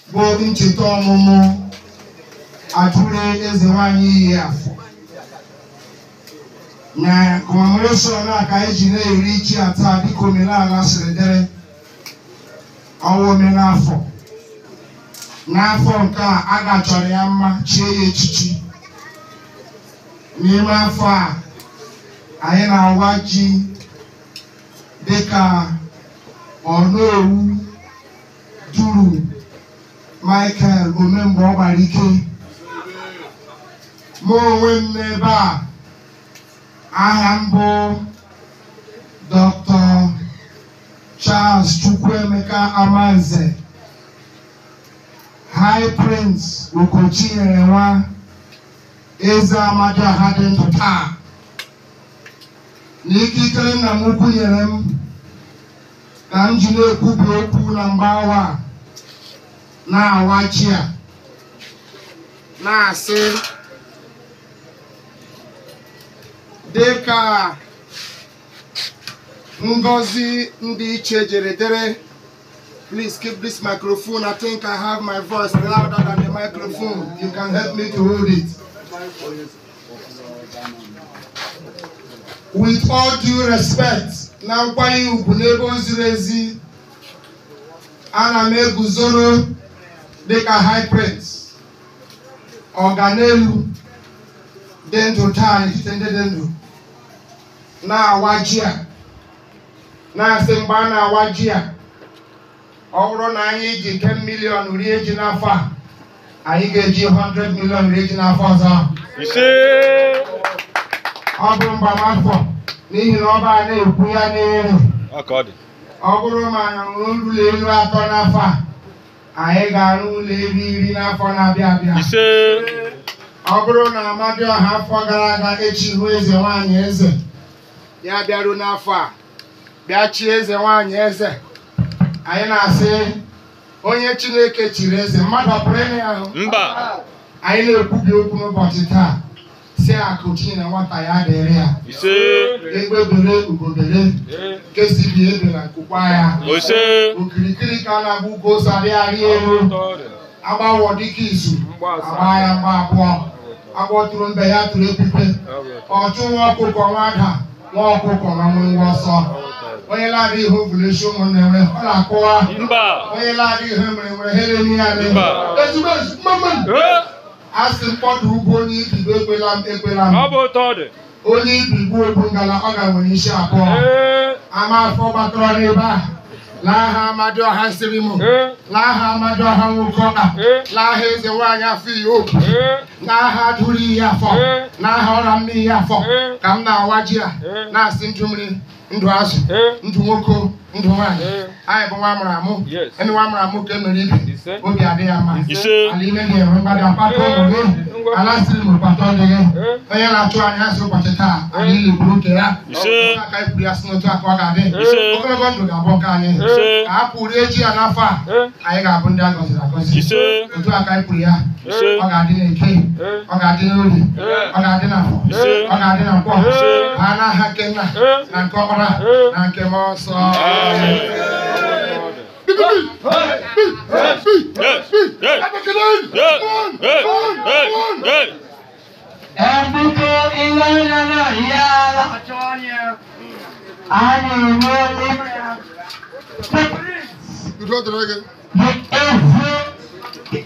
bụ ncheta ọmụmụ Atụle eze nwanyị iyi afọ na kọmemoreshọn a ka anyị ji na-eri ji ata dịka omenala siri dịrị ọnwa omenafọ n'afọ nke a a gachọrọ ya mma chie ya echichi n'ime afọ a anyị na-awa ji dịka ọnowu duru Michael omemgbe ọ gbara ike mụ onwe m n'ebe a aha m bụ Dr. Charles Chukwuemeka Amanze High Prince Okochinyere nwa eze Amadioha dị ndụ taa na ikikere nna m ukwu nyere m ka m ji na-ekwubi okwu na mgbawa a na-awa ji a na-asị dịka ngọzi ndị iche jere dere please keep this microphone i think i have my voice louder than the microphone you can help me to hold it with all due respect na nkwanye ugwu n'ebe o ziri ezi ana m eguzoro dịka high prince ọganelu dị ndụ taa n'etiti ndị dị ndụ na-awa ji a na-asị mgbe a na-awa ji a ọ bụrụ na anyị ji 10 million rie ji n'afọ a anyị ga-eji 100 million rie ji n'afọ ọzọ ise ọ bụ mgbamafọ n'ihi na ọba a na-ekwu ya n'elu aka ọ dị ọ bụrụ ma anyị rụrụ ụlọ elu atọ n'afọ a anyị ga-arụ ụlọ elu iri n'afọ na-abịa abịa ise ọ bụrụ na Amadioha afọ gara aga echi hụ eze nwanyị eze ya bịaruo n'afọ a bịa chie eze nwanyị eze anyị na-asị onye Chineke chiri eze mmadụ ọ pụrụ ịnụ ya ahụ mba anyị na-ekwubi okwu n'ụbọchị taa si akụ Chineke nwata ya dịrị ya ise egbe bere ugobere nke si bi ebe na nkukwa ya ose okirikiri ka a na-agba ugo ose arịarị elu agbawọ dịka izu agba ya mgba abụọ agbọtụrụ mbe ya tụrụ epipe ọchụ nwa ọkụkọ nwada nwa ọkụkọ na nwe nwa ọsọ onye na-adị ihe ovulechi ụmụnne nwere ọ na-akụwa mba onye na-adị ihe mere nwere ha emi ya dị Mba. ezigbo ezigbo mmadụ Eh, a sị mkpọdụ ugwu onye ibibo ekwela m ekwela m ọ bụ ụtọ ọ dị onye ibigbo ogbu ngala ọ ga nwere isi abụọ Eh, ama afọ gbatọrọ n'ebe a n'aha Amadioha siri m eh, n'aha Amadioha nwoke ọka Eh. n'aha eze nwaanyị afọ iyo eh, n'aha duru ihe afọ Eh. n'aha ọra mmiri ihe afọ Eh. ka m na-awa ji a Eh. na-asị ndụ mmiri ndụ azụ eh, ndụ nwoke ndụ nwaanyị Eh. anyị bụ nwa amụrụ amụ Yes. ndị nwa amụrụ amụ ka e mere ibe Ise. obi adị ya mma ise ala ime ga-enwe mgbada mkpata ụmụ gị Ngwa. ala siri m mkpata ọ dị gị Eh. onye na-achụ anya asị ụbọchị taa ala ile buru nke ya Ise. Otu aka anyị kwuru ya si n'otu aka ọ ga-adị Ise. ogologo ndụ ga-abụ nke anyị Ise. ka a pụrụ eji ya n'afọ a Eh. anyị ga-abụ ndị a gọziri agọzi Ise. otu aka anyị kwuru ya Ise. ọ ga-adị n'eke Eh. ọ ga-adị n'orie Eh. ọ ga-adị n'afọ Ise. ọ ga-adị na nkwọ Ise. ha n'aha nke nna Eh. na nke ọkpara Eh. na nke mmụọ nsọ Yes, yes, yes, yes, yes, yes. Ebuka ịlọnya na ya a na-enwe Udo dịrị gị. the eze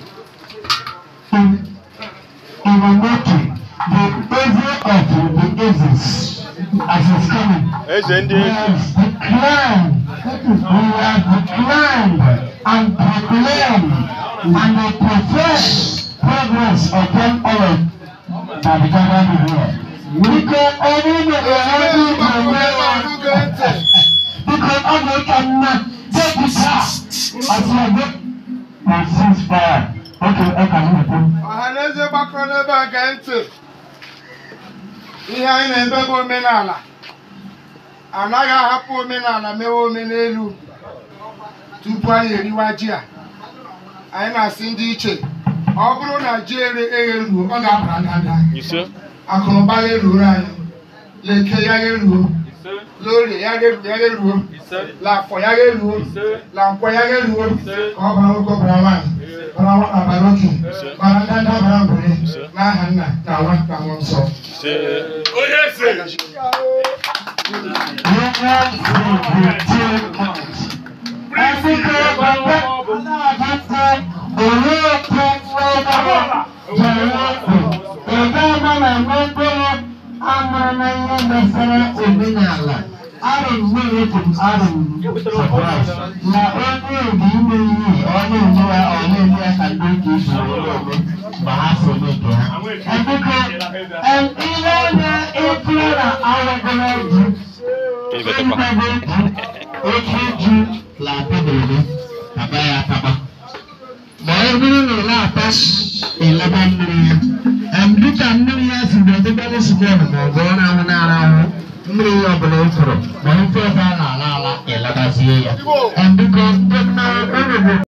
Illuminati, the eze of the ezes as is coming. Eze ndị We eze. have declined, we have declined and proclaimed and we profess progress upon all of that the government here. Biko onye na-enwe onwe ya biko ọ ga-eka mma depụta ọtụmọdụ na ceasefire. Oke ọka na-ekwu. ọha na eze gbakọrọ n'ebe a gee ntị ihe anyị na-eme bụ omenala anaghị ahapụ omenala mewe omenelu tupu anyị eriwa ji a anyị na-asị ndị iche ọ bụrụ na ji ere egheruo ọ ga-abara ndanda Ise. akụnụba gheruoro anyị leke ya gheruo Ise. lórí ya gheruo ya gheruo Ise. lafọ ya gheruo Ise. la nkwọ ya gheruo Ise. ka ọ bara nwoke ọ bara nwaanyị awa abalị oke mana ndị ndị abara mbere n'aha nna na nwa na mmụọ nsọ ṣe onye eze ma ọ bụrụ na ụlọ ata ịlaba mmiri ya dịka mmiri ya si dị ọdịbalị sigon ma ọ bụ ọ na-ahụ na-ara ahụ mmiri ya ọbụla ị fụrụ ma ofe ọzọ a na-ala ala ịlabazie ya biko ndị na